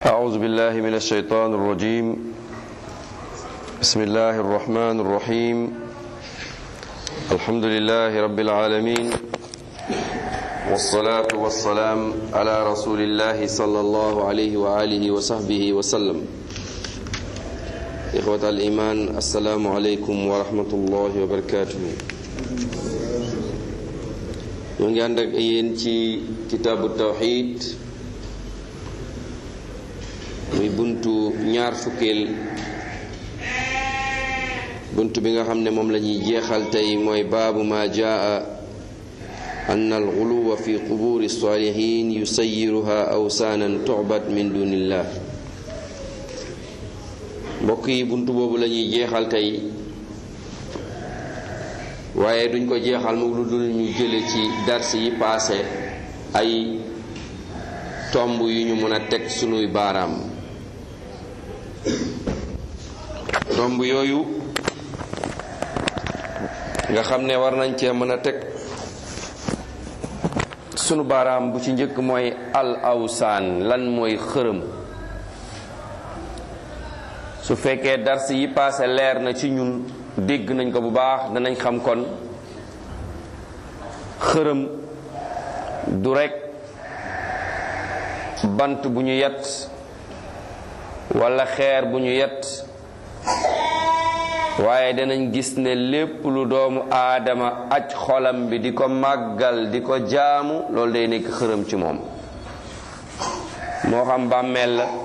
أعوذ بالله من الشيطان الرجيم بسم الله الرحمن الرحيم الحمد لله رب العالمين والصلاة والسلام على رسول الله صلى الله عليه وآله وصحبه وسلم إخوة الإيمان السلام عليكم ورحمة الله وبركاته ñu ngi ànd ak yéen ci kitaabu tawxid muy buntu ñaar fukkeel buntu bi nga xam ne moom la ñuy jeexal tey mooy baabu ma jaa an alxuluwa fi quburi salihin yusayiruha awsaanan tucbat min dunillah mbokk yi buntu boobu la ñuy jeexal tey waaye duñ ko jeexal mu lu dul ñu jële ci dars yi paase ay tomb yu ñu mën a teg sunuy baaraam tomb yooyu nga xam ne war nañ cee mën a teg sunu baaraam bu ci njëkk mooy al awsaan lan mooy xërëm su fekkee dars yi paase leer na ci ñun dégg nañ ko bu baax danañ xam kon xërëm du rekk bant bu ñu yet walla xeer bu ñu yet waaye danañ gis ne lépp lu doomu aadama aj xolam bi di ko màggal di ko jaamu loolu day nekk xërëm ci moom moo xam bàmmeel la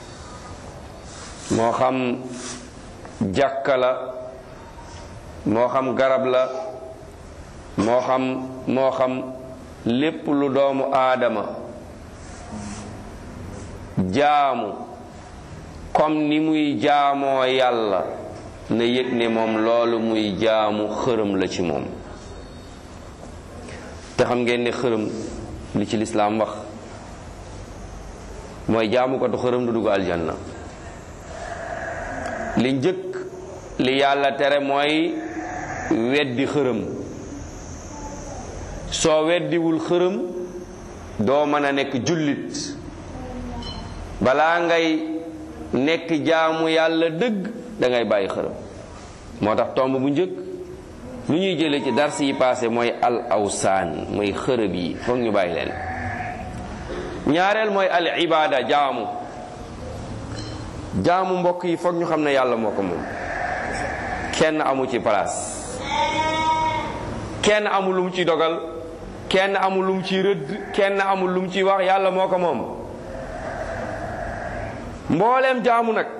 moo xam jàkka la moo xam garab la moo xam moo xam lépp lu doomu aadama jaamu comme ni muy jaamoo yàlla na yëg ne moom loolu muy jaamu xërëm la ci moom te xam ngeen ne xërëm li ci lislaam wax mooy jaamu ko du xërëm du dugg aljanna li njëkk li yàlla tere mooy weddi xërëm soo weddiwul xërëm doo mën a nekk jullit balaa ngay nekk jaamu yàlla dëgg dangay bàyyi xërëm moo tax tomb bu njëkk lu ñuy jële ci dars yi passé mooy al awsaan mooy xërëb yi foog ñu bàyyi leen ñaareel mooy al ibaada jaamu jaamu mbokk yi foog ñu xam ne yàlla moo ko moom kenn amu ci place kenn amul lu mu ci dogal kenn amul lu mu ci rëdd kenn amul lu mu ci wax yàlla moo ko moom mbooleem jaamu nag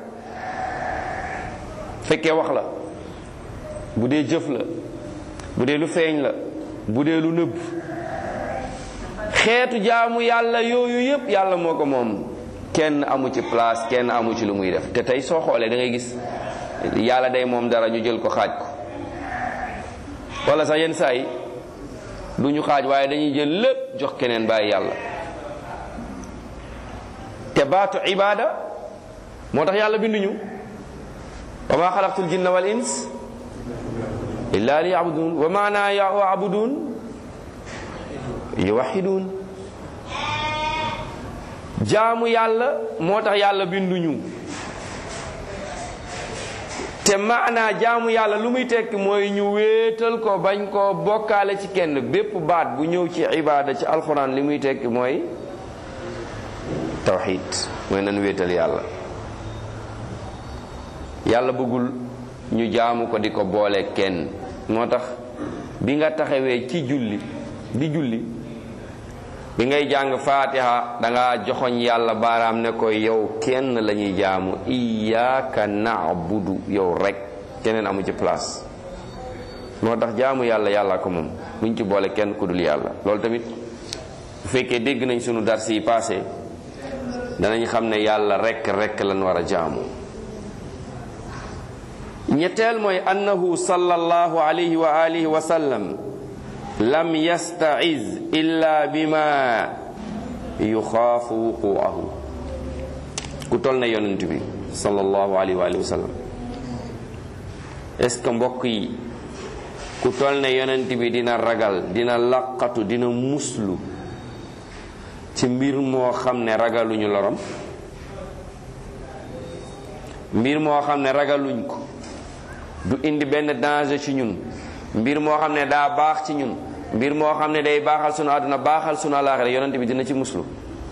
fekkee wax la bu dee jëf la bu dee lu feeñ la bu dee lu nëbb xeetu jaamu yàlla yooyu yépp yàlla moo ko moom kenn amu ci place kenn amu ci lu muy def te tey soo xoolee da ngay gis yàlla day moom dara ñu jël ko xaaj ko wala sax yenn saa yi du ñu xaaj waaye dañuy jël lépp jox keneen bàyyi yàlla te baatu ibaada moo tax yàlla binduñu wa ma xalaqtul jinna wal ins illa li yabudun wa maana yabudun yuwaxidun jaamu yàlla moo tax yàlla binduñu te maanaa jaamu yàlla lu muy tekki mooy ñu wéetal ko bañ koo bokkaale ci kenn bépp baat bu ñëw ci ibaada ci alxuraan li muy tekki mooy tawxid mooy nan wéetal yàlla yàlla bëggul ñu jaamu ko di ko boole kenn moo tax bi nga taxawee ci julli di julli bi ngay jàng faatiha danga joxoñ yàlla baaraam ne ko yow kenn la ñuy jaamu iyaaka naabudu yow rek keneen amu ci place moo tax jaamu yàlla yàlla ko moom buñ ci boole kenn ku dul yàlla loolu tamit bu fekkee dégg nañ sunu dars yi passé danañ xam ne yàlla rek rek lan war a jaamu ñetteel mooy annahu sallallahu alayhi wa alihi wa sallam lam yasta'iz illa bima yuxaafu wuquahu ku tol na yonent bi sallallahu alayhi wa alihi wa sallam est ce que mbokk yi ku tol na yonent bi dina ragal dina laqatu dina muslu ci mbir moo xam ne ragaluñu lorom mbir moo xam ne ragaluñ ko du indi benn danger ci ñun mbir moo xam ne daa baax ci ñun mbir moo xam ne day baaxal sunu àdduna baaxal sunu àllaaxira yonent bi dina ci muslu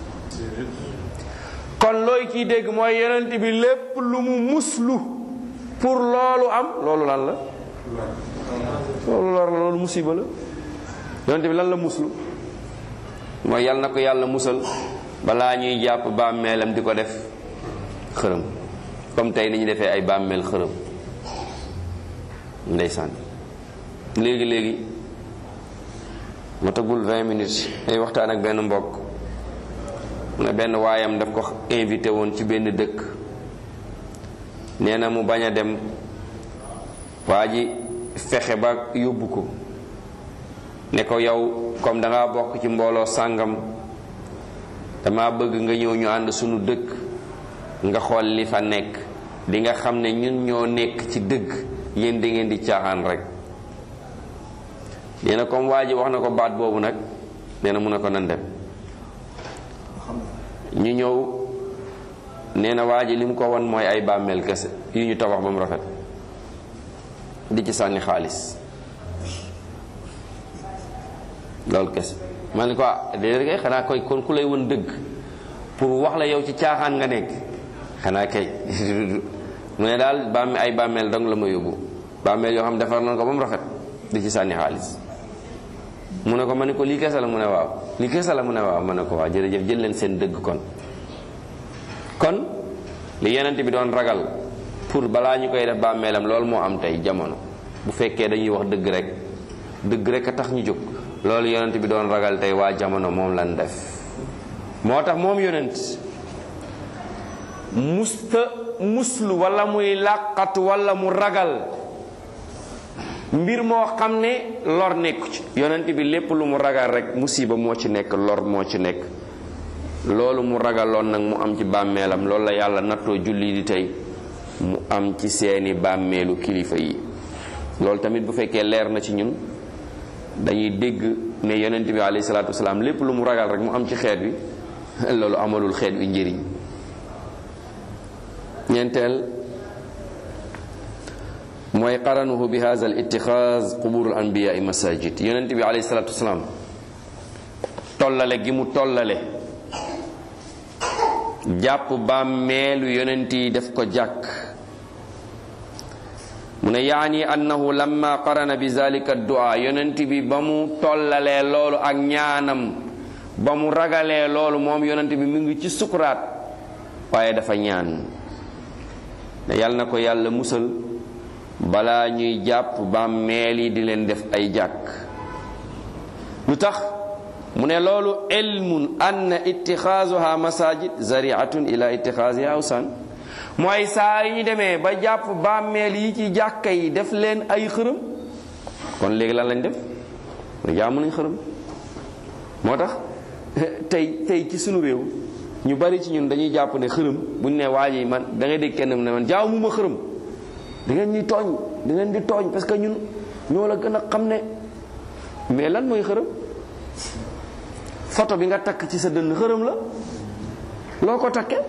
kon looy ciy dégg mooy yonent bi lépp lu mu muslu pour loolu am loolu lan la loolu lor la loolu musiba la yonent bi lan la muslu mooy yal na ko yàlla musal balaa ñuy jàpp bàmmeelam di ko def xërëm comme tey ni ñu defee ay bàmmeel xërëm ndeysaan léegi léegi ma tagul 20 minutes ay waxtaan ak benn mbokk mu ne benn waayam daf ko invité woon ci benn dëkk nee na mu bañ a dem waa ji fexe ba yóbbu ko ne ko yow comme da ngaa bokk ci mbooloo sàngam dama bëgg nga ñëw ñu ànd sunu dëkk nga xool li fa nekk di nga xam ne ñun ñoo nekk ci dëgg yéen da ngeen di caaxaan rek nee na comme waa ji wax na ko baat boobu nag nee na mun na ko nan dem ñu ñëw nee na waa ji li mu ko won mooy ay bàmmeel kese yu ñu tabax ba mu rafet di ci sànni xaalis loolu kese ma ne ko ah déedéet kay xanaa koy kon ku lay won dëgg pour wax la yow ci caaxaan nga nekk xanaa kay mu ne daal bàmme ay bàmmeel dong la ma yóbbu bàmmeel yoo xam defar nañ ko ba mu rafet di ci sànni xaalis mu ne ko ma ne ko lii kese la mu ne waaw lii kese la mu ne waaw ma ne ko waaw jërëjëf jël leen seen dëgg kon kon li yenent bi doon ragal pour balaa ñu koy def bàmmeelam loolu moo am tey jamono bu fekkee dañuy wax dëgg rek dëgg rek a tax ñu jóg loolu yonent bi doon ragal tey waa jamono moom lan def moo tax moom yonent musta muslu wala muy làqatu wala mu ragal mbir moo xam ne lor nekku ci yonent bi lépp lu mu ragal rek musiba moo ci nekk lor moo ci nekk loolu mu ragaloon nag mu am ci bàmmeelam loolu la yàlla nattoo julli di tey mu am ci seeni bàmmeelu kilifa yi loolu tamit bu fekkee leer na ci ñun dañuy dégg ne yonent bi alayhi salaatu wasalaam lépp lu mu ragal rek mu am ci xeet wi loolu amalul xeet wi njëriñ ñeenteel mooy qaranuhu bi hadha al ittixaaz quburul anbiyaai masajid yonent bi alayhi salaatu wasalaam tollale gi mu tollale jàpp bàmmeelu yonent yi def ko jàkk mu ne yaani annahu lamma qarana bi zalika du'a yonent bi ba mu tollalee loolu ak ñaanam ba mu ragalee loolu moom yonent bi mu ngi ci sukuraat waaye dafa ñaan ne yàlla na ko yàlla musal balaa ñuy jàpp bàmmeel yi di leen def ay jàkk lu tax mu ne loolu ilmun anna ittixaazuha masajid zariatun ila ittixaasiha awsan mooy saa yi ñu demee ba jàpp bàmmeel yi ci jàkka yi def leen ay xërëm kon léegi lan lañ def jaamu nañ xërëm moo tax tey tey ci sunu réew ñu bari ci ñun dañuy jàpp ne xërëm bu ñu ne waa ji man da ngay dégg kenn mu ne man jaamu ma xërëm da ngeen ñuy tooñ da ngeen di tooñ parce que ñun ñoo la gën a xam ne mais lan mooy xërëm photo bi nga takk ci sa dënn xërëm la loo ko takkee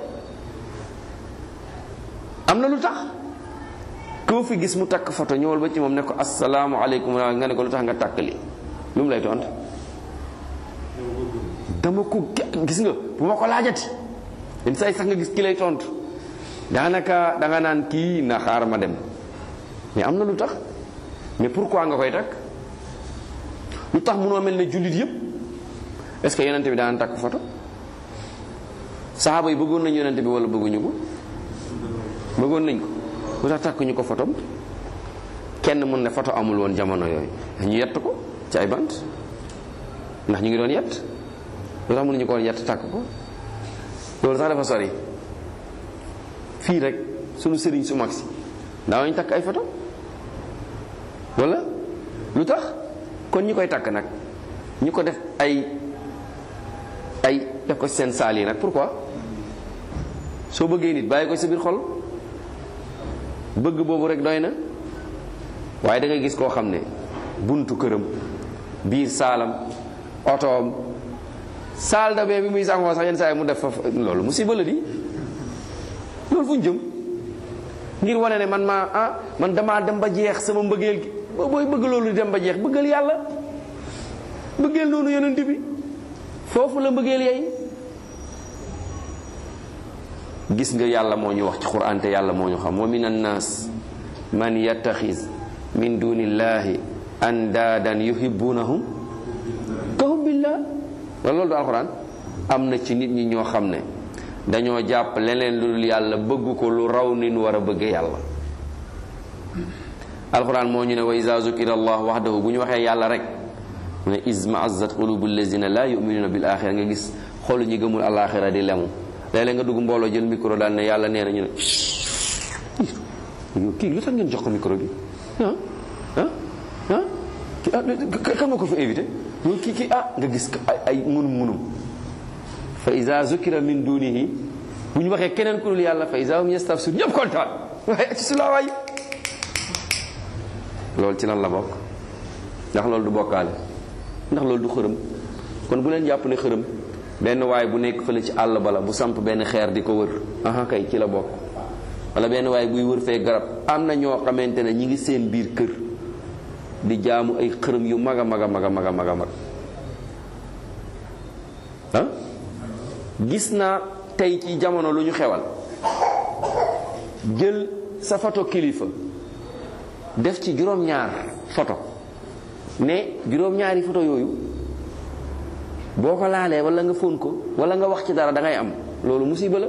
am na lu tax koo fi gis mu takk photo ñëwal ba ci moom ne ko asalaamaaleykum nga ne ko lu tax nga takk li lu mu lay tont dama ko gis nga bu ma ko laajati yenn saa yi sax nga gis ki lay tontu daanaka danga naan kii na xaar ma dem mais am na lu tax mais pourquoi nga koy takk lu tax munoo mel ne jullit yépp est-ce que yonente bi daan takk photo saxaaba yi bëggoon nañu yonente bi wala bëgguñu ko bëggoon nañ ko lu tax takk ñu ko photom kenn mun ne photo amul woon jamono yooyu ñu yett ko ci ay bant ndax ñu ngi doon yett lu tax mënuñu ko woon yett takk ko loolu sax dafa sori fii rek sunu sëriñ su mag si daawañ takk ay photo wala lu tax kon ñi koy takk nag ñu ko def ay ay def ko seen saal yi nag pourquoi soo bëggee nit bàyyi ko sa biir xol bëgg boobu rek doy na waaye da ngay gis koo xam ne buntu këram biir saalam otoom saal da bee bi muy sangoo sax yenn saa yi mu def fa loolu musiba la di loolu fu ñu jëm ngir wane ne man maa ah man damaa dem ba jeex sama mbëggeel gi booy bëgg loolu di dem ba jeex bëggal yàlla bëggeel noonu yonent bi foofu la mbëggeel yey gis nga yàlla moo ñu wax ci quran te yàlla moo ñu xam wa min annaas man yattaxis min dunillahi andaadan yuhibbunahum ka hubbillah wala loolu du alquran am na ci nit ñi ñoo xam ne dañoo jàpp leneen lu dul yàlla bëgg ko lu raw ni nu war a bëgge yàlla alquran moo ñu ne wa iza zukira allah wahdahu bu ñu waxee yàlla rek mu ne izma azzat qulubu allazina la yuminuna bil axira nga gis xolu ñi gëmul alaxira di lemu léeg-léeg nga dugg mbooloo jël micro daal ne yàlla nee na ñu ne yow kii lu tax ngeen jox ko micro bi ah ah ah kii ah kan nga ko fa invité yow kii kii ah nga gis ay ay munum munum fa iza zukira min dunihi bu ñu waxee keneen ku dul yàlla fa iza hum yastafsir ñëpp kontaan waaye ci sulaa waay loolu ci lan la bokk ndax loolu du bokkaale ndax loolu du xërëm kon bu leen jàpp ne xërëm benn waay bu nekk fële ci àll bala bu samp benn xeer di ko wër aha kay ci la bokk wala benn waay buy wër fee garab am na ñoo xamante ne ñi ngi seen biir kër di jaamu ay xërëm yu mag a mag a mag a mag a mag a mag ah gis naa tey ci jamono lu ñu xewal jël sa photo kilifa def ci juróom-ñaar photo ne juróom-ñaari photo yooyu boo ko laalee wala nga fóon ko wala nga wax ci dara da ngay am loolu musiba la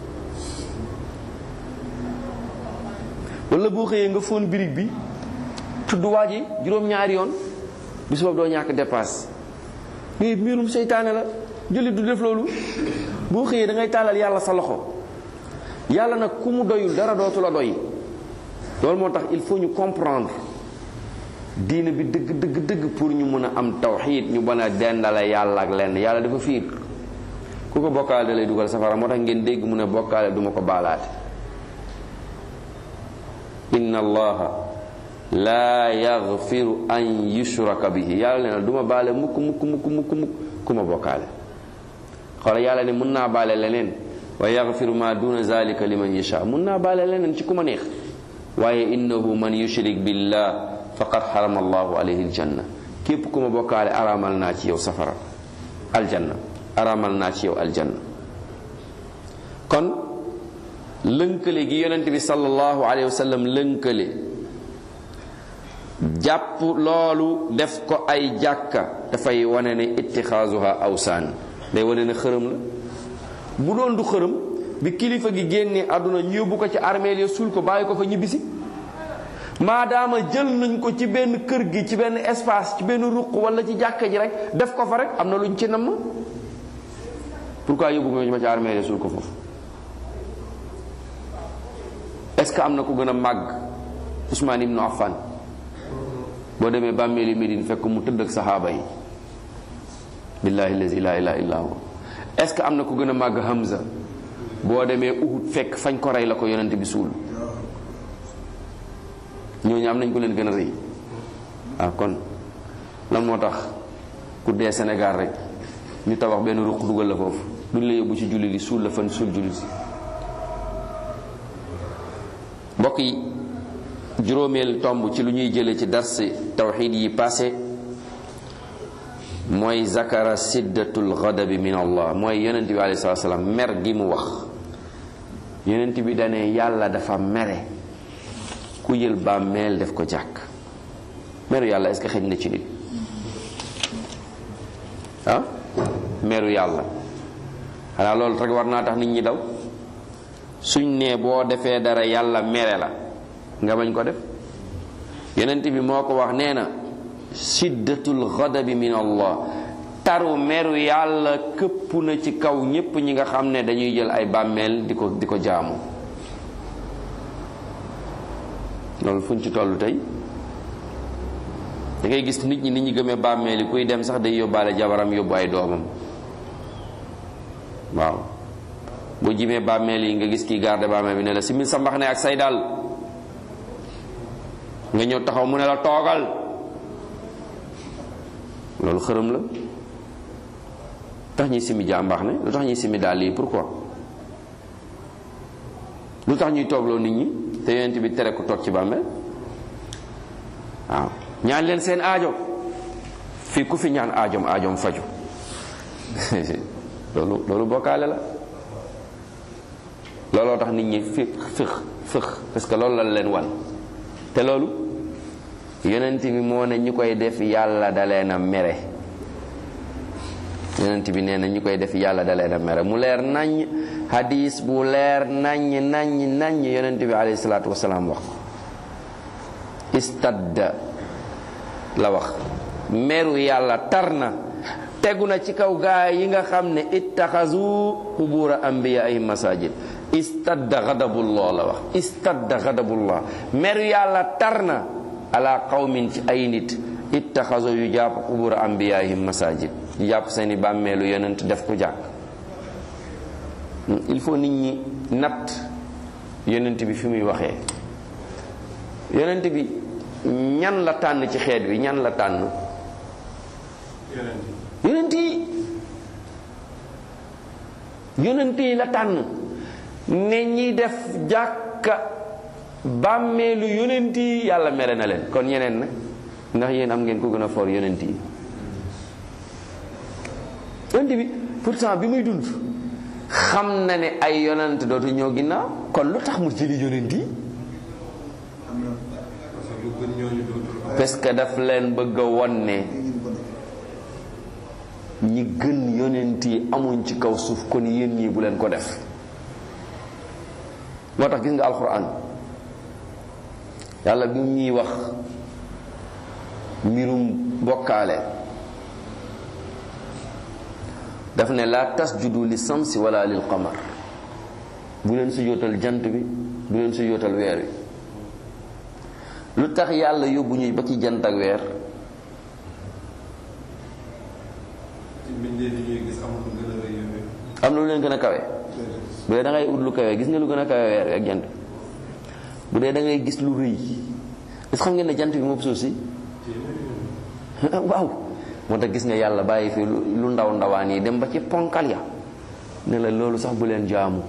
wala boo xëyee nga fóon birig bi tudd waa ji juróom-ñaari yoon bis boobu doo ñàkk dépasse mais mbirum seytaane la jullit du def loolu boo xëyee da ngay tàllal yàlla sa loxo yàlla nag ku mu doyul dara dootu la doy loolu moo tax il faut ñu comprendre diine bi dëgg dëgg dëgg pour ñu mën a am tawxiid ñu mën a dendale yàlla ak lenn yàlla dafa fiir ku ko bokkaale da lay dugal safara moo tax ngeen dégg mu ne bokkaale duma ko baalaate inna allaha laa yaxfiru an yushraka bihi yàlla nee na du ma baale mukk mukk mukk mukk mukk ku ma bokkaale xoola yàlla ne mun naa baale leneen wa yaxfiru ma duna zalika liman yasha mun naa baale leneen ci ku ma neex waaye innahu man yushrik billah faqad xarama allahu alayhi aljanna képp ku ma bokkaale araamal naa ci yow safara aljanna araamal naa ci yow aljanna kon lënkale gi yonent bi sallallahu alayhi wa sallam lënkale jàpp loolu def ko ay jàkka dafay wane ne ittixaasuha awsaan day wane ne xërëm la bu doon du xërëm bi kilifa gi génnee àdduna ñu yóbbu ko ci armeel ya suul ko bàyyi ko fa ñibbisi maadaama jël nañ ko ci benn kër gi ci benn espace ci benn ruq wala ci jàkka ji rek def ko fa rek am na luñ ci namm pourquoi yóbbu nga ma ci armeel ya suul ko foofu est-ce que am na ko gën a màgg Ousmane ibnu Affan boo demee bàmmeeli Médine fekk mu tëdd ak saxaaba yi billahi allazi la ilaha illa huwa est-ce que am na ko gën a màgg Hamza boo demee Uhud fekk fañ ko rey la ko yonent bi suul ñooñu am nañ ko leen gën a rëy ah kon lan moo tax ku dee Sénégal rek ñu tabax benn ruq dugal la foofu duñ la yóbbu ci julli li suul la fan suul julli si mbokk yi juróomeel tomb ci lu ñuy jële ci darsi tawxid yi passé mooy zakara siddatul ghadabi min allah mooy yonent bi alayhi salatu salaam mer gi mu wax yonent bi dane yàlla dafa mere ku jël bàmmeel def ko jàkk meru yàlla est-ce que xëj na ci nit ah meru yàlla xanaa loolu rek war naa tax nit ñi daw suñ nee boo defee dara yàlla mere la nga bañ ko def yonent bi moo ko wax nee na siddatul ghadabi min allah taru meru yàlla këpp na ci kaw ñépp ñi nga xam ne dañuy jël ay bàmmeel di ko di ko jaamu loolu fuñ ci tollu tey da ngay gis nit ñi nit ñi gëmee bàmmeel yi kuy dem sax day yóbbaale jabaram yóbbu ay doomam waaw boo jimee bàmmeel yi nga gis kii garde bàmmeel bi ne la simil sa mbaxane ak say dal nga ñëw taxaw mu ne la toogal loolu xërëm la tax ñuy simi jàmbax ne lu tax ñuy simi dàll yi pourquoi lu tax ñuy toogloo nit ñi te yonent bi tere ku toog ci bàmmeel waaw ñaan leen seen aajo fii ku fi ñaan aajoom aajoom faju loolu loolu bokkaale la looloo tax nit ñi fi fëx fëx parce que loolu la leen wan te loolu yonent bi moo ne ñu koy def yàlla da leen a mere yonent bi nee na ñu koy def yàlla da leen a mere mu leer naññ hadis bu leer naññ naññ naññ yonent bi alayhi salaatu wasalaam wax istadda la wax meru yàlla tar na tegu na ci kaw gaa yi nga xam ne ittaxazu qubura anbiya ay masajid istadda gadabullah la wax istadda gadabullah meru yàlla tar na ala qawmin ci ay nit ittaxazu yu jàpp qubura anbiyaihim masajid yu jàpp seeni bàmmeelu yonent def ko jàkk il faut nit ñi natt yonent bi fi muy waxee yonent bi ñan la tànn ci xeet wi ñan la tànn yonent yi yonent yi la tànn ne ñi def jàkka bàmmeelu yonent yi yàlla mere na leen kon ñeneen nag ndax yéen am ngeen ko gën a for yonent yi yonent bi pourtant bi muy dund xam na ne ay yonent dootu ñëw ginnaaw kon lu tax mu jëli yonent yi parce que daf leen bëgg a won ne ñi gën yonent yi amuñ ci kaw suuf kon yéen ñii bu leen ko def moo tax gis nga alxuraan yàlla bi ñuy wax mbirum bokkaale daf ne laa tasjudu li samsi wala lil qamar bu leen sujootal jant bi bu leen sujootal weer wi lu tax yàlla yóbbu ñuy ba ci jant ak weer am na lu leen gën a kawe bu dee da ngay ut lu kawe gis nga lu gën a kawe weer wi ak jant bu dee da ngay gis lu rëy est xam ngeen ne jant bi moom suuf si waaw moo tax gis nga yàlla bàyyi fi lu ndaw ndawaan yi dem ba ci ponkal ya ne la loolu sax bu leen jaamu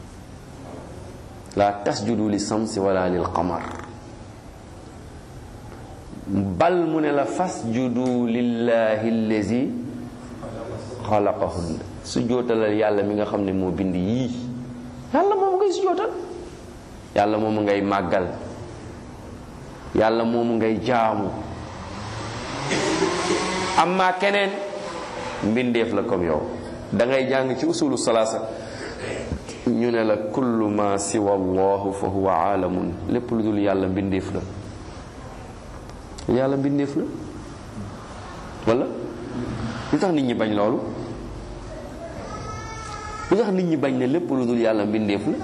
la tasjudu li samsi wala lil qamar bal mu ne la fasjudu lillahi allazi xalaqahun su jootalal yàlla mi nga xam ne moo bind yii yàlla moomu ngay su jootal yàlla moomu ngay màggal yàlla moomu ngay jaamu amma keneen mbindeef la comme yow da ngay jàng ci usulu salaasa ñu ne la kullu ma siwa allahu fa huwa aalamun lépp lu dul yàlla mbindeef la yàlla mbindeef la wala lu tax nit ñi bañ loolu lu tax nit ñi bañ ne lépp lu dul yàlla mbindeef la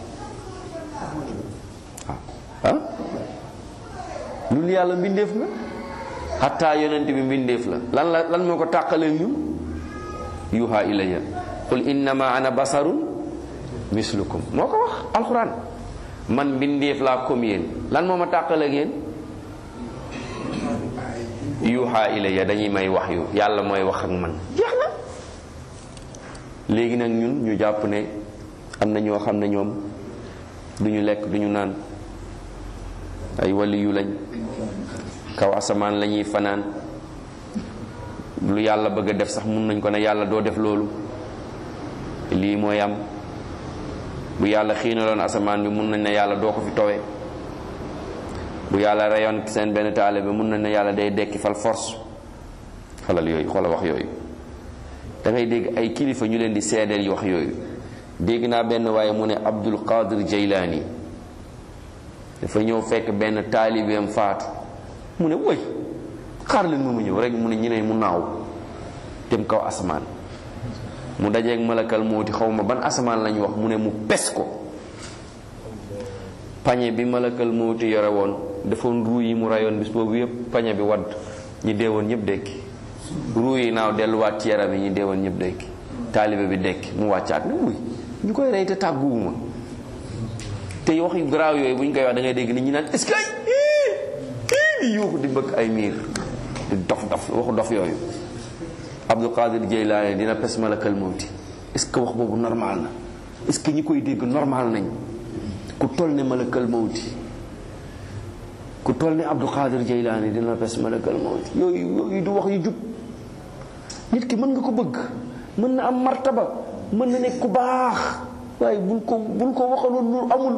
ah lu dul yàlla mbindeef la xataa yonent bi mbindeef la lan la lan moo ko tàqalee ñun yuha ilayya qul innama ana basarun mislukum moo ko wax alquran man mbindeef laa comme yéen lan moo ma tàqalee ak yéen yuha ilayya dañuy may wax yu yàlla mooy wax ak man jeex na léegi nag ñun ñu jàpp ne am na ñoo xam ne ñoom du ñu lekk du ñu naan ay wali yu lañ kaw asamaan la ñuy fanaan lu yàlla bëgg a def sax mun nañ ko ne yàlla doo def loolu lii mooy am bu yàlla xiinaloon asamaan bi mun nañ ne yàlla doo ko fi towe bu yàlla reyoon seen benn taale bi mun nañ ne yàlla day dekki fal force xolal yooyu xoolal wax yooyu da ngay dégg ay kilifa ñu leen di seedeel wax yooyu dégg naa benn waaye mu ne Abdul Qadir Jaylaani dafa ñëw fekk benn taalibeem faatu mu ne woy xaar leen mu ñëw rek mu ne ñu ne mu naaw dem kaw asamaan mu dajeeg malakal mooti xaw ma ban asamaan lañu wax mu ne mu pes ko pañe bi malakal mooti yore woon defoon ruu yi mu rayoon bis boobu yépp pañe bi wadd ñi deewoon ñëpp dekki ruu yi naaw delluwaat ci yaram yi ñi deewoon ñëpp dekki taalibe bi dekki mu wàccaat ne muy ñu koy rey te tàgguwuma te wax yu garaaw yooyu bu ñu koy wax da ngay dégg nit ñi naan est-ce que kii di yuuxu di mbëkk ay miir di dof dof waxu dof yooyu Abdul Qadir Jeylaani dina pes malakal mawti est-ce que wax boobu normal na est-ce que ñi koy dégg normal nañ ku toll ne malakal mawti ku toll ne Abdou Qadir Jeylaani dina pes malakal mawti yooyu yooyu du wax yu jub nit ki mën nga ko bëgg mën na am martaba mën na nekk ku baax waaye bul ko bul ko waxaloon lu amul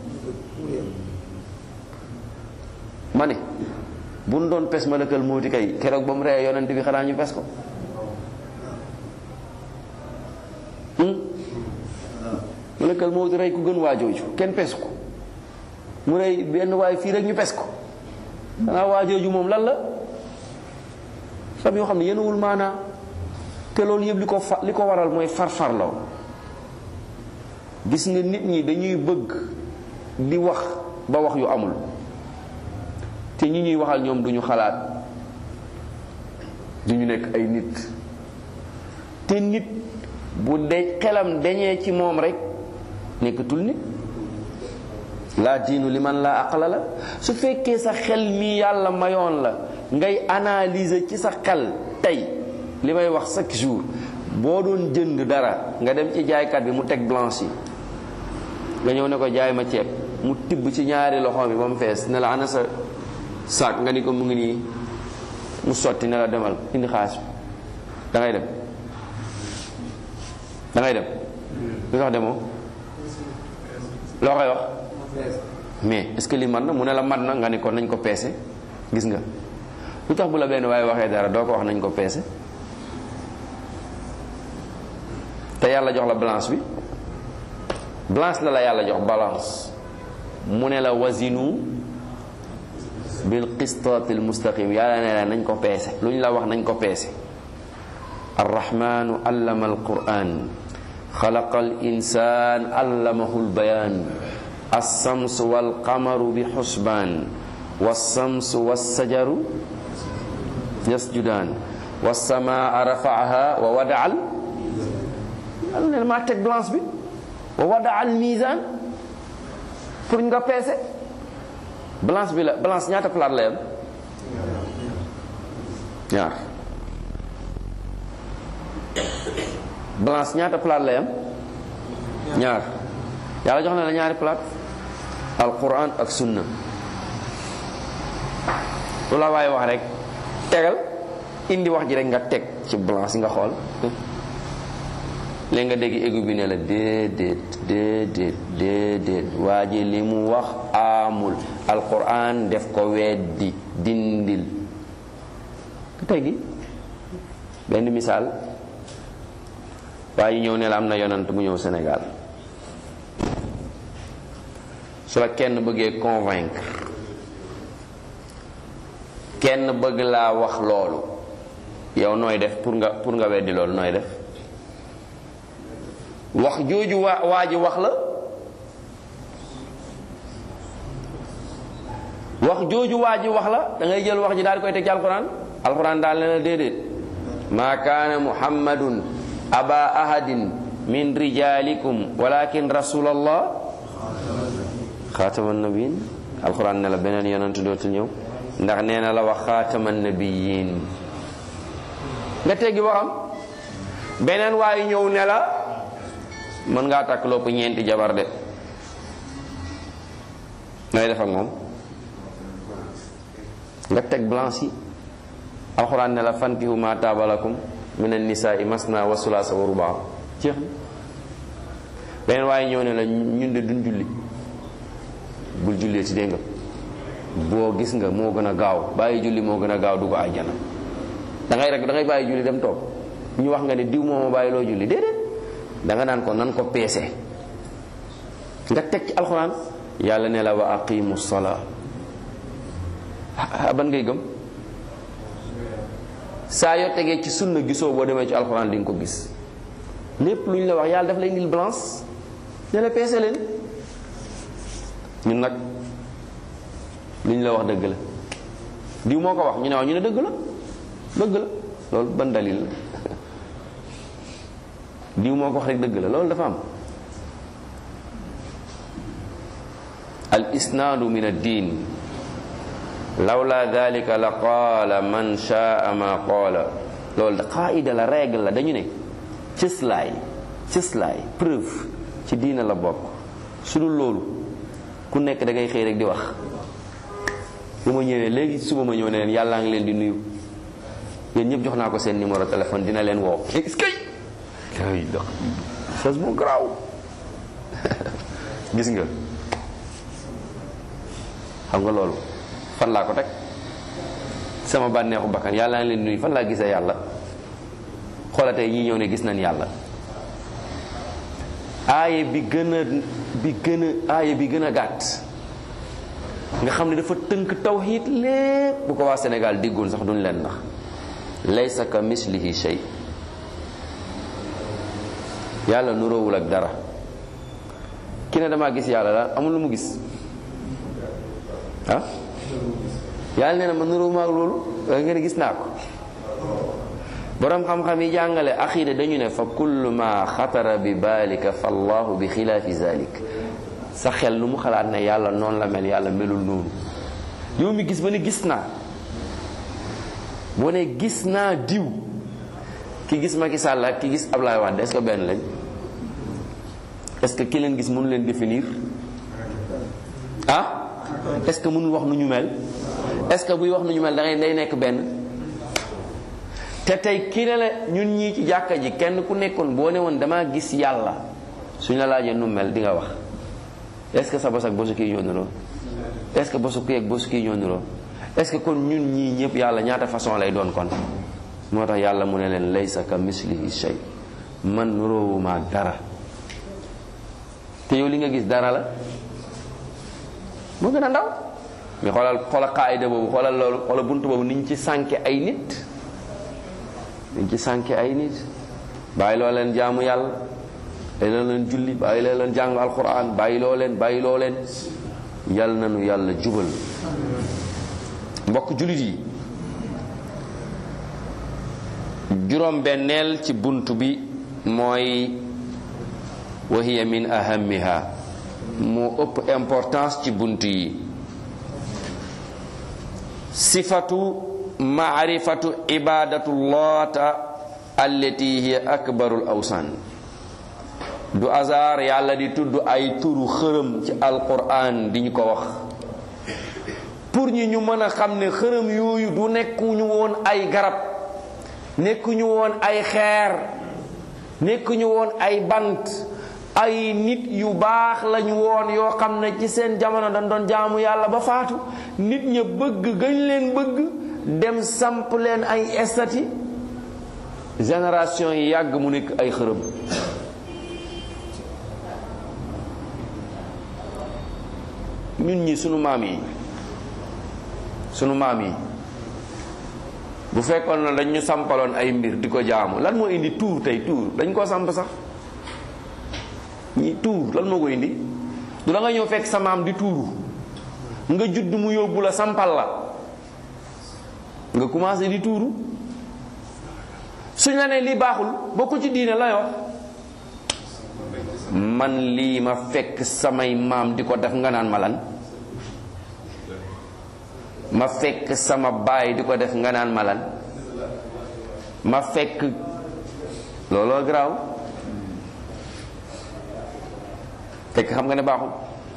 ma ne bu nu doon pes malakal mawti kay keroog ba mu rey yonent bi xanaa ñu pes ko malakal mawti rey ku gën waajooju kenn pes ko mu rey benn waay fii rek ñu pes ko xanaa waajooju moom lan la xam yoo xam ne yenuwul maanaa te loolu yëpp li ko fa li ko waral mooy farfarloo gis nga nit ñi dañuy bëgg di wax ba wax yu amul te ñi ñuy waxal ñoom duñu xalaat duñu nekk ay nit te nit bu de xelam dañee ci moom rek nekkatul nit laa diinu li man laa aqla la su fekkee sa xel mi yàlla mayoon la ngay analyser ci sa xel tey li may wax chaque jour boo doon jënd dara nga dem ci jaaykat bi mu teg blanche yi nga ñëw ne ko jaay ma ceeb mu tibb ci ñaari loxo bi ba mu fees ne la ana sa saak nga ni ko mu ngi nii mu sotti ne la demal indi xaalis bi da ngay dem da ngay dem lu tax demoo loo koy wax mais est-ce que li mat na mu ne la mat na nga ni ko nañ ko peese gis nga lu tax bu la benn waaye waxee dara doo ko wax nañ ko peese te yàlla jox la balance bi balance la la yàlla jox balance mu ne la wasinu bil qistaatil mustaqim yàlla ne la nañ ko peese lu ñu la wax nañ ko peese arrahmanu allama alquran xalaqa al insan allamahu albayan alsams walqamaru bi xusbaan walsams walsajaru yasjudaan walsamaa rafaaha wa wadaal yàlla ne maa teg balance bi wa wadaal misaan pour nga peese balance bi la balance ñaata plate la yam ñaar balance ñaata plate la yam ñaar yàlla jox na la ñaari plate alquran ak sunna lu la waaye wax rek tegal indi wax ji rek nga teg ci balance nga xool léegi nga dégg égu bi ne la déedéet déedéet déedéet waa ji li mu wax amul alquran def ko weddi dindil tey gi benn misaal waa ji ñëw ne la am na yonant mu ñëw Sénégal su la kenn bëggee convaincre kenn bëgg laa wax loolu yow nooy def pour nga pour nga weddi loolu nooy def wax jooju waa waa ji wax la wax jooju waa ji wax la da ngay jël wax ji daal di koy teg ci alquran alquran daal ne la déedéet maa kaana muhammadun aba ahadin min rijalikum walakin rasulallah xaataman nabiyin alquran ne la beneen yonent dootul ñëw ndax nee na la wax xaataman nabiyin nga teggi waxam beneen waayu ñëw ne la mën ngaa takk lopp ñeenti jabar de ngay def ak moom nga teg blanche yi alxuraan ne la fankihu ma taabalakum min annisaai masna wa sulaasa wa rubaa jeex na beneen waaye ñëw ne la ñun de duñ julli bul jullee ci dégg nga boo gis nga moo gën a gaaw bàyyi julli moo gën a gaaw dugg àjjana da ngay rek da ngay bàyyi julli dem toog ñu wax nga ne diw moo ma bàyyi loo julli déedéet da nga naan ko nan ko peese nga teg ci alxuraan yàlla ne la wa aqimu salaa ban ngay gëm saa yoo tegee ci sunna gisoo boo demee ci alxuraan di nga ko gis lépp lu ñu la wax yàlla daf lay indil balance ne la peese leen ñun nag lu ñu la wax dëgg la diw moo ko wax ñu ne wax ñu ne dëgg la dëgg la loolu ban dalil la diw moo ko wax rek dëgg la loolu dafa am al isnaadu min ad-diin lawla dalika la qaala man shaa ma qaala loolu da qaida la règle la dañu ne cëslaay cëslaay preuve ci diina la bokk su dul loolu ku nekk da ngay xëy rek di wax bu ma ñëwee léegi suba ma ñëw ne leen yàllaa ngi leen di nuyu yéen ñëpp jox naa ko seen numéro téléphone dina leen woo est-ce que ay dox chose bu garaaw gis nga xam nga loolu fan laa ko teg sama bànneexu bakkan yàllaa ngi leen di nuyu fan laa gisee yàlla xoola tey ñii ñëw ne gis nañ yàlla aaye bi gën a bi gën a aaye bi gën a gàtt nga xam ne dafa tënk tawxiid lépp bu ko waa Sénégal diggoon sax duñ leen nax laysa ka mislihi shay yàlla nuroowul ak dara ki ne damaa gis yàlla la amul lu mu gis ah yàlla nee na ma nuroowuma ak loolu nga ne gis naa ko borom xam-xam yi jàngale axiida dañu ne fa kullu ma xatara bi baalika fa allahu bi xilaafi zalik sa xel lu mu xalaat ne yàlla noonu la mel yàlla melul noonu yow mi gis ba ne gis naa boo ne gis naa diw ki gis Macky Sall ak ki gis Ablaye Wade est-ce que benn lañ est-ce que ki leen gis mënu leen définir ah est-ce que mënul wax nu ñu mel est-ce que buy wax nu ñu mel da ngay day nekk benn te tey kii ne la ñun ñii ci jàkka ji kenn ku nekkoon boo ne woon damaa gis yàlla suñ la laajee nu mel di nga wax est-ce que sa bos ak bosu kii ñoo niroo est-ce que bosu kii ak bosu kii ñoo niroo est-ce que kon ñun ñii ñëpp yàlla ñaata façon lay doon kon moo tax yàlla mu ne leen laysa ka mislihi shay man nuroowuma ak dara te yow li nga gis dara la moo gën a ndaw mais xoolal xoolal qaayida boobu xoolal loolu xoolal bunt boobu niñ ci sànke ay nit niñ ci sànke ay nit bàyyi loo leen jaamu yàlla bàyyi loo leen julli bàyyi loo leen jàng alquran bàyyi loo leen bàyyi loo leen yàlla nanu yàlla jubal mbokk jullit yi juróom benneel ci bunt bi mooy wa hiya min ahamiha moo ëpp importance ci bunt yi sifatu maarifatu ibadatullata allati hiya akbarul awsan du hasard yàlla di tudd ay turu xërëm ci alquran di ñu ko wax pour ñi ñu mën a xam ne xërëm yooyu du nekkuñu woon ay garab nekkuñu woon ay xeer nekkuñu woon ay bant ay nit yu baax lañu woon yoo xam ne ci seen jamono dañ doon jaamu yàlla ba faatu nit ña bëgg gañ leen bëgg dem samp leen ay estati génération yi yàgg mu nekk ay xërëm ñun ñi sunu maam yi sunu maam yi bu fekkoon na dañ ñu sampaloon ay mbir di ko jaamu lan moo indi tuur tey tuur dañ koo samp sax ñi tuur lan moo ko indi du la nga ñëw fekk sa maam di tuuru nga judd mu yóbbu la sampal la nga commencé di tuuru suñ la ne lii baaxul bokku ci diine lay wax man lii ma fekk samay maam di ko def nga naan ma lan ma fekk sama baay di ko def nga naan ma lan ma fekk looloo garaaw fekk xam nga ne baaxul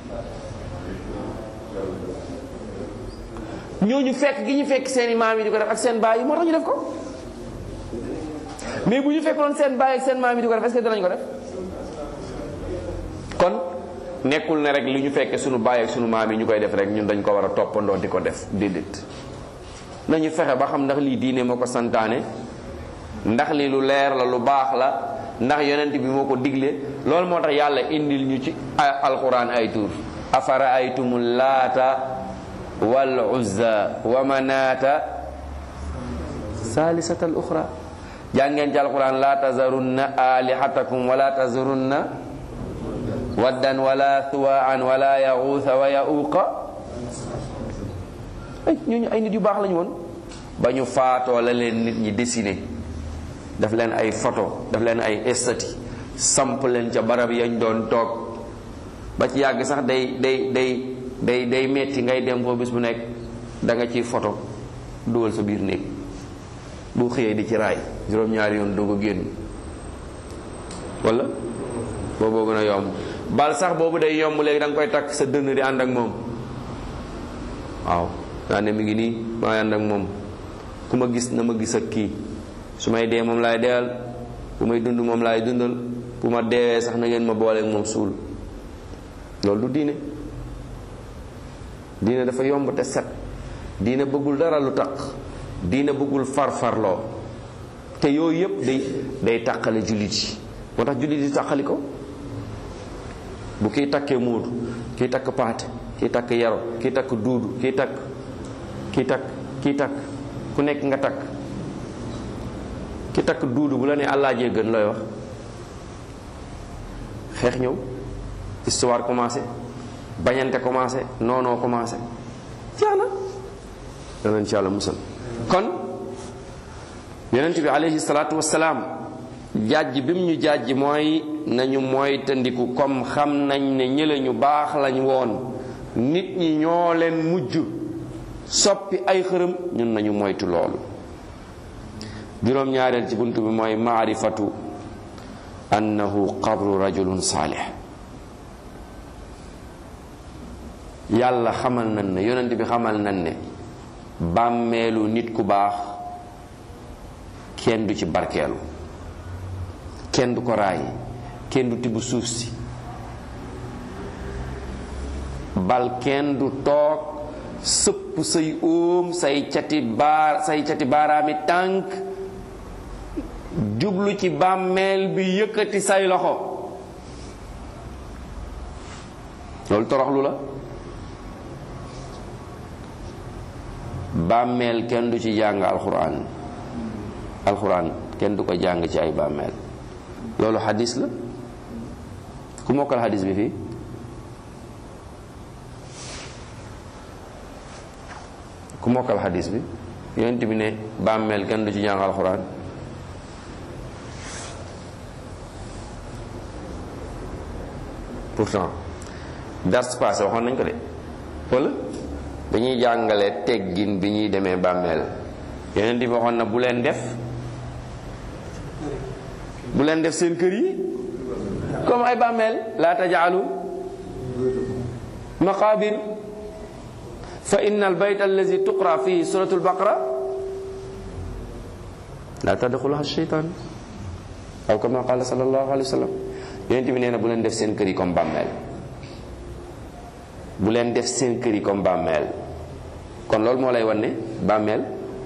ñooñu fekk gi ñu fekk seeni maam yi di ko def ak seen baay yi moo tax ñu def ko mais bu ñu fekkoon seen baay ak seen maam yi di ko def est-ce que dinañ ko def kon nekkul ne rek li ñu fekke sunu baay ak sunu maam yi ñu koy def rek ñun dañ ko war a toppandoo di ko def déedéet nañu fexe ba xam ndax lii diine moo ko santaane ndax lii lu leer la lu baax la ndax yonent bi moo ko digle loolu moo tax yàlla indil ñu ci alquran ay tur afara aytumu laata wal uzza wa manaata saalisata al uxra jàngeen ci alquran la tazarunna alihatakum wala tazarunna waddan wala thuwaan wala yaxuusa wa yauqa ay ñooñu ay nit yu baax lañu woon ba ñu faatoo la leen nit ñi dessiné daf leen ay photo daf leen ay estati samp leen ca barab yañ doon toog ba ci yàgg sax day day day day day metti ngay dem foo bis bu nekk da nga ciy photo dugal sa biir néeg bu xëyee di ci raay juróom-ñaari yoon doog a génn wala booboo gën a yomb bal sax boobu day yomb léegi da nga koy takk sa dënn di ànd ak moom waaw daa ne mi ngi nii maay ànd ak moom ku ma gis na ma gis ak kii su may dee moom laay deyal bu may dund moom laay dundal bu ma deewee sax na ngeen ma booleeg moom suul loolu du diine diine dafa yomb te set diine bëggul dara lu taq diine bëggul farfarloo te yooyu yëpp day day tàqale jullit yi moo tax jullit yi tàqali ko bu kiy takkee muudu kiy takk paate kiy takk yaro kiy takk duudu kiy takk kiy takk kiy takk ku nekk nga takk ki takk duudu bu la ne àllaajee gën looy wax xeex ñëw histoire commencé bañante commencé noonoo commencé jaana danañ ci yàlla musal kon yonent bi alayhi salaatu wasalaam jàjj bi mu ñu jàjj mooy nañu mooy tandiku comme xam nañ ne ñële ñu baax lañ woon nit ñi ñoo leen mujj soppi ay xërëm ñun nañu moytu loolu juróom-ñaareel ci bunt bi mooy maarifatu annahu qabru rajulun saalih yàlla xamal nañ ne yonent bi xamal nañ ne bàmmeelu nit ku baax kenn du ci barkeelu kenn du ko raay kenn du tibb suuf si bal kenn du toog sëpp say óom say cati baar say cati baaraami tànk jublu ci bàmmeel bi yëkkati say loxo loolu toroxlu la bàmmeel kenn du ci jàng alxuraan alxuraan kenn du ko jàng ci ay bàmmeel loolu xadis la ku mokkal xadis bi fii ku mokkal xadis bi yonent bi ne bàmmeel kenn du ci jàng alxuraan pourtant dars passé waxoon nañ ko de wala dañuy jàngale teggin bi ñuy demee bàmmeel yonent bi waxoon na bu leen def bu leen def seen kër yi comme ay bàmmeel laa tajaalu maqabir fa inna al bayt allazi tuqra fihi suratu albaqara laa tadxuluha sheytaan aw kama qala sallallahu alayhi wa sallam yonent bi nee na bu leen def seen kër yi comme bàmmeel bu leen def seen kër yi comme bàmmeel kon loolu moo lay wan ne bàmmeel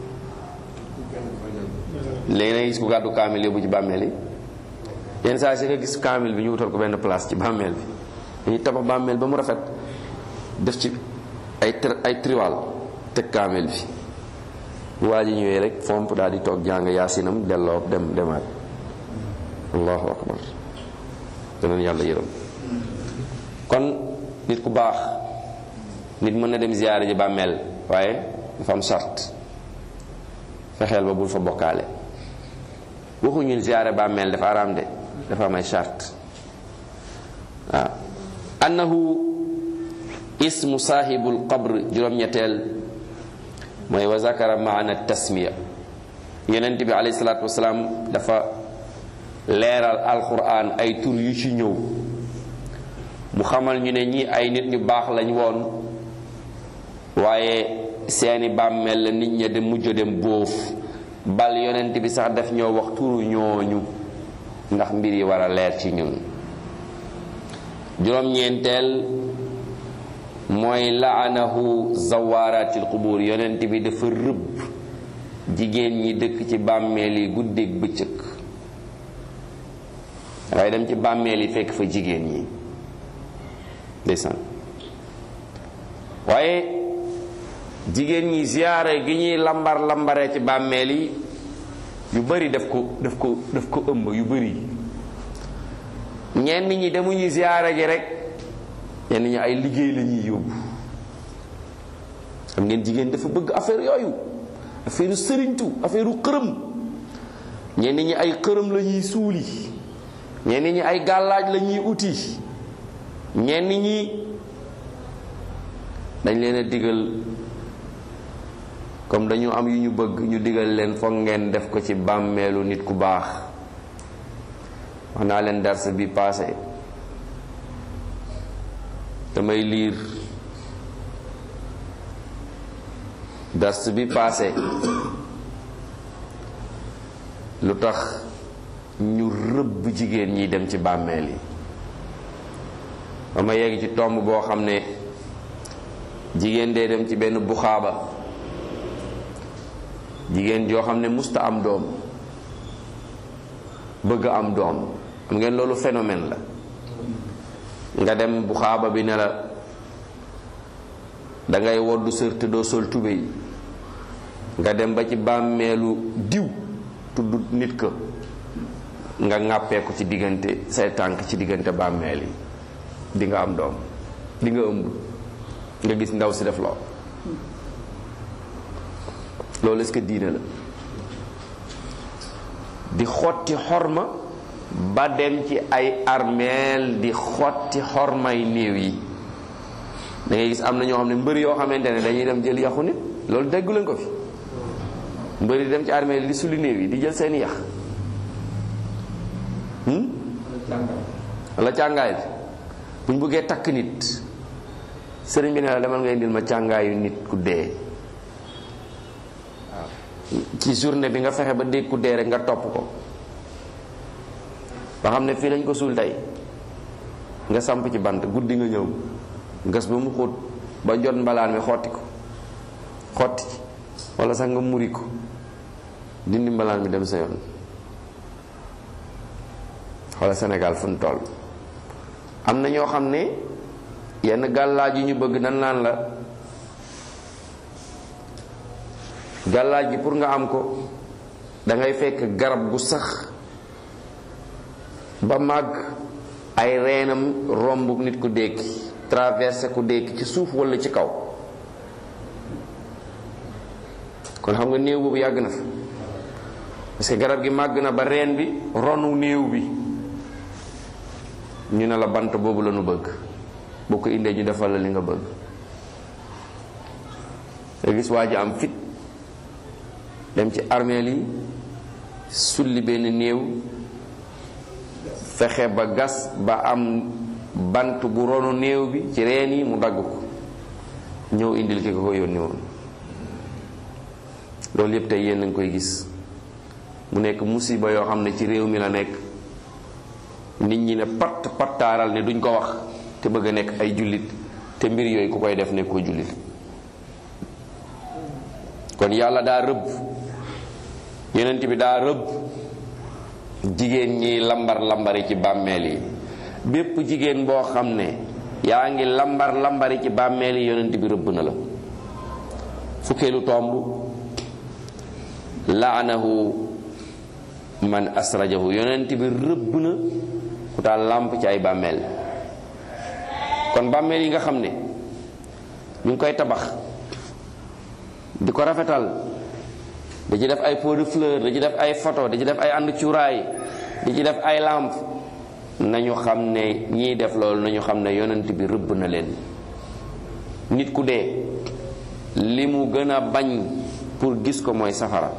léegi na gis ku gàddu kaamil yóbbu ci bàmmeel yi yenn saa si nga gis kaamil bi ñu wutal ko benn place ci bàmmeel bi dañuy tabax bàmmeel ba mu rafet def ci ay ay triwal teg kaamil bi bu waa ji ñëwee rek fomp daal di toog jàng yaasinam delloo dem demaat allahu akbar danañ yàlla yërëm kon nit ku baax nit mën na dem ziyaare ji bàmmeel waaye dafa am sart fexeel ba bul fa bokkaale waxuñu ziyaare bàmmeel dafa araam de dafa am ay sart waaw annahu ismu saahibul qabr juróom-ñetteel mooy wa zakara maana tasmiya yonent bi alayhi salaatu wasalaam dafa leeral alquran ay tur yu ci ñëw mu xamal ñu ne ñi ay nit ñu baax lañ woon waaye seeni bàmmeel la nit ña dem mujj dem bóof bal yonent bi sax daf ñoo wax turu ñooñu ndax mbir yi war a leer ci ñun juróom-ñeenteel mooy laanahu zawaaratil qubur yonent bi dafa rëbb jigéen ñi dëkk ci bàmmeel yi guddeeg bëccëg waaye dem ci bàmmeel yi fekk fa jigéen ñi ndeysaan waaye jigéen ñi ziyaare gi ñuy lambar lambaree ci bàmmeel yi yu bari daf ko daf ko daf ko ëmb yu bari ñenn ñi demuñu ziyaare ji rek ñenn ñi ay liggéey la ñuy yóbbu xam ngeen jigéen dafa bëgg affaire yooyu affaire sëriñtu affaire xërëm ñenn ñi ay xërëm la ñuy suuli ñenn ñi ay gàllaaj la ñuy uti ñenn ñi dañ leen a digal comme dañu am yu ñu bëgg ñu digal leen foog ngeen def ko ci bàmmeelu nit ku baax wax naa leen darsa bi passé damay liir dars bi paase lu tax ñu rëbb jigéen ñi dem ci bàmmeel yi ba ma yegg ci tomb boo xam ne jigéen dee dem ci benn buxaaba jigéen joo xam ne musta am doom bëgg am doom xam ngeen loolu phénomène la nga dem buxaaba bi ne la dangay woddu sër te doo sol tubéy nga dem ba ci bàmmeelu diw tudd nit ko nga ŋàppee ko ci diggante say tànk ci diggante bàmmeel yi di nga am doom di nga ëmb nga gis ndaw si def lool loolu est-ce que diine la di xotti xorma ba dem ci ay armeel di xotti xormay néew yi da ngay gis am na ñoo xam ne mbëri yoo xamante ne dañuy dem jël yaxu nit loolu déggu leen ko fi mbëri di dem ci armeel yi di suli néew yi di jël seeni yax wala càngaay bi bu ñu bëggee takk nit sëriñ bi ne la demal nga indil ma càngaayu nit ku dee ci journée bi nga fexe ba dégg ku dee rek nga topp ko ba xam ne fii lañ ko suul tey nga samp ci bant guddi nga ñëw gas ba mu xóot ba jot mbalaan mi xotti ko xotti ci wala sax nga muri ko dindi mbalaan mi dem sa yoon wala Sénégal fu mu toll am na ñoo xam ne yenn gàllaaj yu ñu bëgg nan naan la gàllaaj gi pour nga am ko dangay fekk garab gu sax ba màgg ay reenam romb nit ku dékki traversé ku dékki ci suuf walla ci kaw kon xam nga néew boobu yàgg na fa parce que garab gi màgg na ba reen bi ronu néew bi ñu ne la bant boobu la ñu bëgg boo ko indee ñu defal la li nga bëgg nga gis waa ji am fit dem ci armeel yi sulli benn néew fexe ba gas ba am bant bu ronu néew bi ci reen yi mu dagg ko ñëw indil ki ko ko yónni woon loolu yépp tey yéen a ngi koy gis mu nekk musiba yoo xam ne ci réew mi la nekk nit ñi ne patt pattaaral ne duñ ko wax te bëgg a nekk ay jullit te mbir yooyu ku koy def ne ko jullit kon yàlla daa rëbb yonent bi daa rëbb jigéen ñi lambar lambari ci bàmmeel yi bépp jigéen boo xam ne yaa ngi lambar lambari ci bàmmeel yi yonent bi rëbb na la fukkeelu tomb laanahu man asrajahu yonent bi rëbb na ku taal làmp ci ay bàmmeel kon bàmmeel yi nga xam ne ñu ngi koy tabax di ko rafetal da ci def ay pot de fleur da ci def ay photo da ci def ay ànd cuuraay di ci def ay làmp nañu xam ne ñiy def loolu nañu xam ne yonent bi rëbb na leen nit ku dee li mu gën a bañ pour gis ko mooy safara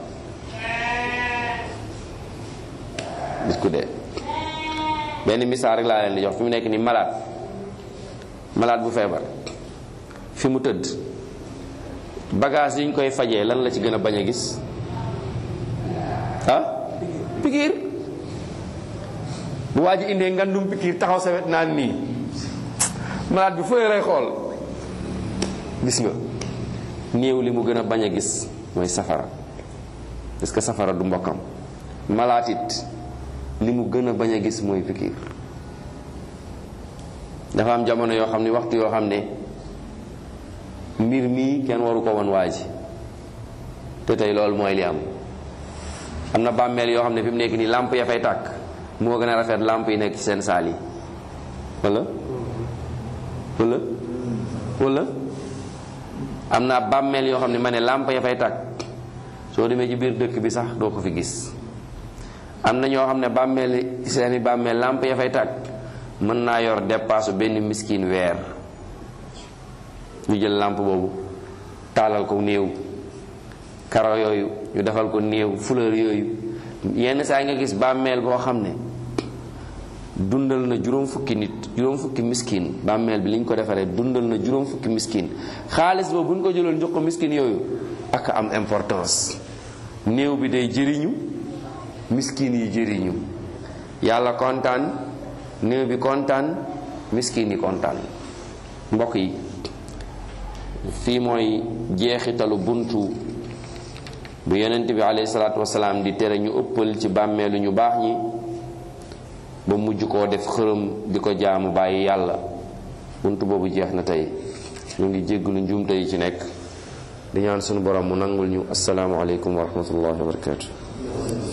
nit ku dee benn misaal rek laa leen di jox fi mu nekk ni malade malade bu feebar fi mu tëdd bagage yi ñu koy fajee lan la ci gën a bañ a gis ah pikiir bu waa ji indee ngandum pikiir taxaw sa wet naan nii malade bi fële lay xool gis nga néew li mu gën a bañ a gis mooy safara parce que safara du mbokkam malaat it li mu gën a bañ a gis mooy pikiir dafa am jamono yoo xam ne waxtu yoo xam ne mbir mii kenn waru ko woon waa ji te tey loolu mooy li am am na bàmmeel yoo xam ne fi mu nekk nii làmp ya fay tàkk moo gën a rafet làmp yi nekk ci seen saal yi wala wala wala am na bàmmeel yoo xam ne ma ne làmp ya fay tàkk soo demee ci biir dëkk bi sax doo ko fi gis am na ñoo xam ne bàmmeel seeni bàmmeel làmp ya fay tàkk mën naa yor dépasse benn miskin weer ñu jël làmp boobu taalal ko néew karo yooyu ñu defal ko néew fleur yooyu yenn saa nga gis bàmmeel boo xam ne dundal na juróom fukki nit juróom fukki miskin bàmmeel bi liñ ko defaree dundal na juróom fukki miskin xaalis boobu buñ ko jëloon jox ko miskin yooyu ak am importance néew bi day jëriñu miskin yi jëriñu yàlla kontaan néew bi kontaan miskin yi kontaan mbokk yi fii mooy jeexitalu buntu bu yonent bi alayhi salaatu wasalaam di tere ñu ëppal ci bàmmeelu ñu baax ñi ba mujj koo def xërëm di ko jaamu bàyyi yàlla buntu boobu jeex na tey ñu ngi jégglu njuumte yi ci nekk di ñaan sunu borom mu nangul ñu asalaamu aleykum wa rahmatullahi wa barakatu